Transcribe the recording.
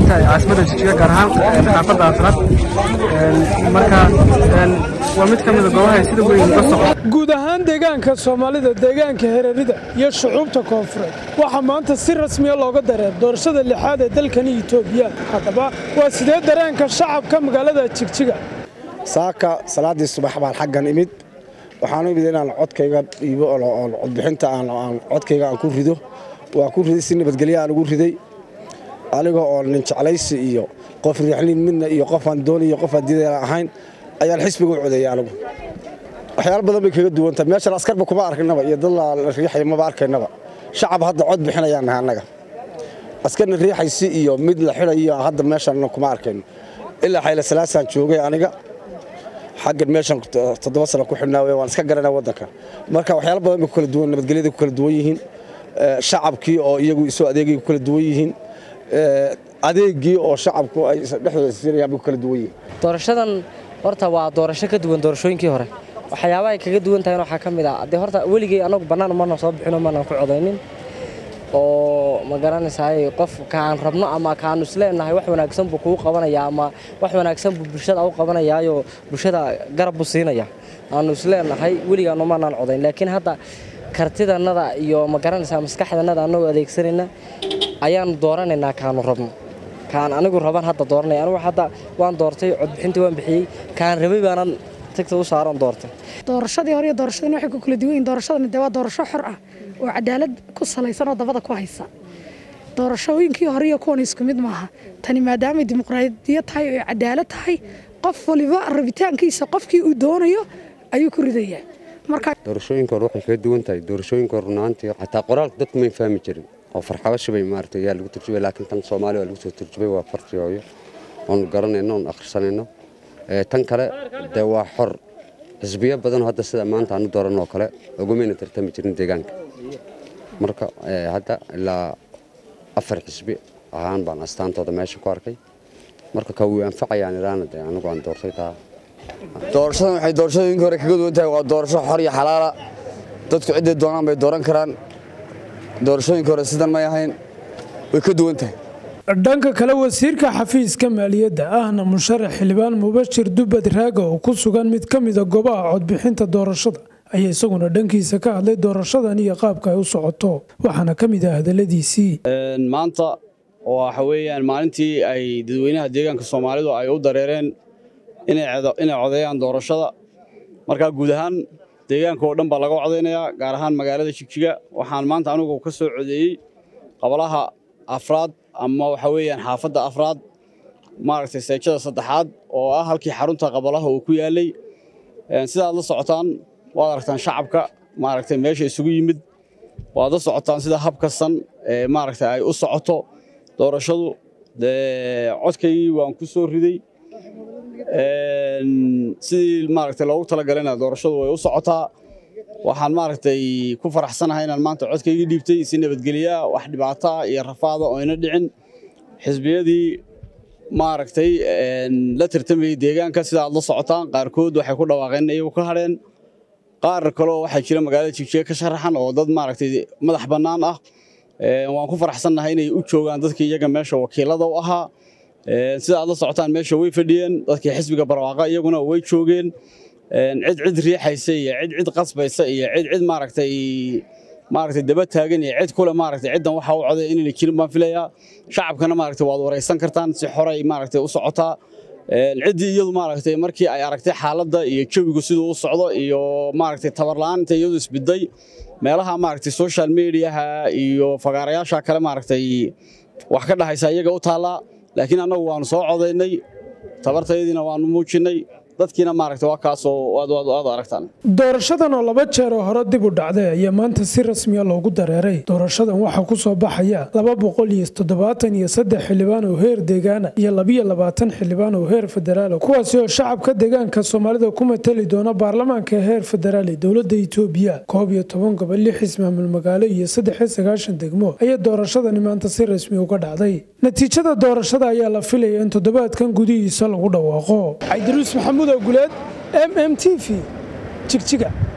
tahay caasimadda jigjiga gaar ahaan xaafadda afraad marka waa mid ka mida goobaha sida weyn uga socda guud ahaan deegaanka soomaalida deegaanka hereerida iyo shucuubta koonfureed waxaa maanta si rasmiya looga dareer doorashada lixaad ee dalkani itoobiya haddaba waa sidee dareenka shacabka magaalada jigjiga saaka salaaddii subax baan xaggan imid waxaan u imid inaan codkayga dhiibo oo codbixinta aan codkayga aan ku rido waa ku riday si nabadgelyo aan ugu riday aniga oo nin jeclaysi iyo qof riixlin midna iyo qofaan dooniyo qofaan diidayaan ahayn ayaan xisbiga u codeeyay anigu waxyaalo badan bay kaga duwan tahay meeshan askarba kuma arkaynaba iyo dad la riixaya maba arkaynaba shacab hadda cod bixinayaan nahay annaga askarna riixaysi iyo mid la xidhayo hadda meeshan kuma arkayno ilaa xayla salaasaan joogay aniga xaggan meeshan toddoba sano ku xidhnaa wey waan iska garanaa waddanka marka waxyaalo badan bay ku kala duwan nabadgelyada ku kala duwan yihiin shacabkii oo iyagu isoo adeegay ku kala duwan yihiin adeegii oo shacabku ay dhexdooda siinayaan bay ku kala duwan yihiin doorashadan horta waa doorasho ka duwan doorashooyinkii hore waxyaabaha ay kaga duwan tahay waxaa ka mid ah dee horta weligay anagu bannaan mana soo bixino mana ku codaynin oo ma garanaysaay qof kaan rabno ama kaanu isleenahay wax wanaagsan buu kugu qabanayaa ama wax wanaagsan buu bulshada u qabanayaayo bulshada garab buu siinaya aanu isleenahay weligaanu manaan codayn laakiin hadda kartidanada iyo ma garanaysaa maskaxdanada annagoo adeegsanayna ayaanu dooranaynaa kaanu rabno kaan anigu raban hadda dooranaya anigu hadda waan doortay codbixintii waan bixiyey kaan rabay baanan tagta u saaran doortay doorashadii hore iyo doorashadii waxay ku kala duwan yihiin doorashadani dee waa doorasho xor ah oo cadaalad ku salaysan oo dabada ku haysa doorashooyinkii hore iyo kuwan isku mid maaha tani maadaamay dimuqraadiyad tahay oo cadaalad tahay qof waliba rabitaankiisa qofkii uu doonayo ayuu ku ridayaa marka doorashooyinka hore waxay kaga duwan tahay doorashooyinka hore runaantii xataa qoraalka dadku may fahmi jirin oo farxabasho bay maaragtay yaa lagu turjubay laakiin tan soomaaliya waa lagu soo turjubay waa farti hooyo oonu garanayno oonu akhrisanayno tan kale dee waa xor xisbiyo badanoo hadda sida maanta aanu dooran oo kale ugumayna tartami jirin deegaanka marka hadda ilaa afar xisbi ahaan baan astaantooda meesha ku arkay marka ka wuu anfacayaan iraana dee anigu aan doortay taa doorashadan waxay doorashooyinkii hore kaga duwan tahay waa doorasho xor iyo xalaala dadku cidday doonaan bay dooran karaan doorashooyinka hore sidan may ahayn way ka duwan tahay dhanka kale wasiirka xafiiska maaliyadda ahna musharax xildhibaan mubashir dubad raaga oo ku sugan mid ka mida goobaha codbixinta doorashada ayaa isaguna dhankiisa ka hadlay doorashadan iyo qaabka ay u socoto waxaana ka mid ah hadaladiisii maanta waxa weeyaan maalintii ay dadweynaha deegaanka soomaalidu ay u dareereen inay codeeyaan doorashada markaa guud ahaan deegaanka oo dhan baa laga codaynayaa gaar ahaan magaalada jigjiga waxaan maanta anigu ka soo codeeyey qabalaha afraad ama waxa weeyaan xaafadda afraad maaragtay seejada saddexaad oo ah halkii xarunta qabalaha uu ku yaallay sidaad la socotaan waad aragtaan shacabka maaragtay meesha isugu yimid waad la socotaan sida hab kastan ee maaragtay ay u socoto doorashadu dee codkaygii waan ku soo riday sidii maaragtay loogu talagalana doorashadu way u socotaa waxaan maaragtay ku faraxsanahay inaan maanta codkaygii dhiibtay si nabadgelya wax dhibaataa iyo rafaada oo ina dhicin xisbiyadii maaragtay la tartamayey deegaanka sida aad la socotaan qaarkood waxay ku dhawaaqeen iyagu ka hadheen qaar kaleo waxaa jira magaalada jigjiga ka sharaxan oo dad maaragtay madax bannaan ah waan ku faraxsannahay inay u joogaan dadkii iyaga meesha wakiilada u ahaa sida aad la socotaan meesha way fadhiyeen dadkii xisbiga barwaaqa iyaguna way joogeen cid cid riixaysa iyo cid cid qasbaysa iyo cid cid maaragtay maaragtay daba taagan iyo cid kule maaragtay ciddan waxa u coday inayna jirin baan filayaa shacabkana maaragtay waad waraysan kartaan si xoray maaragtay u socotaa ciddii iyadu maaragtay markii ay aragtay xaaladda iyo jawigu siduu u socdo iyo maaragtay tabarla'aan intay iyadu isbiday meelaha maaragtay social mediaha iyo fagaarayaasha kale maaragtay wax ka dhahaysa iyaga u taallaa laakiin annagu waanu soo codaynay tabartayadiina waanu muujinnay dadkiina maaragtay waa kaasoo aad aad aragtaan doorashadan oo laba jeer oo hore dib u dhacday ayaa maanta si rasmiya loogu dareeray doorashadan waxaa ku soo baxaya laba boqol iyo toddobaatan iyo saddex xildhibaan oo heer deegaana iyo labiyo labaatan xildhibaan oo heer federaala kuwaasi oo shacabka deegaanka soomaalida ku matali doona baarlamaanka heer federaal ee dowladda itoobiya koob iyo toban gobol lix ismaamul magaalo iyo saddex iyo sagaashan degmo ayaa doorashadani maanta si rasmi uga dhacday natiijada doorashada ayaa la filaya in toddobaadkan gudihiisa lagu dhawaaqo cabdiruus maxamuud oguleed m m t v jigjiga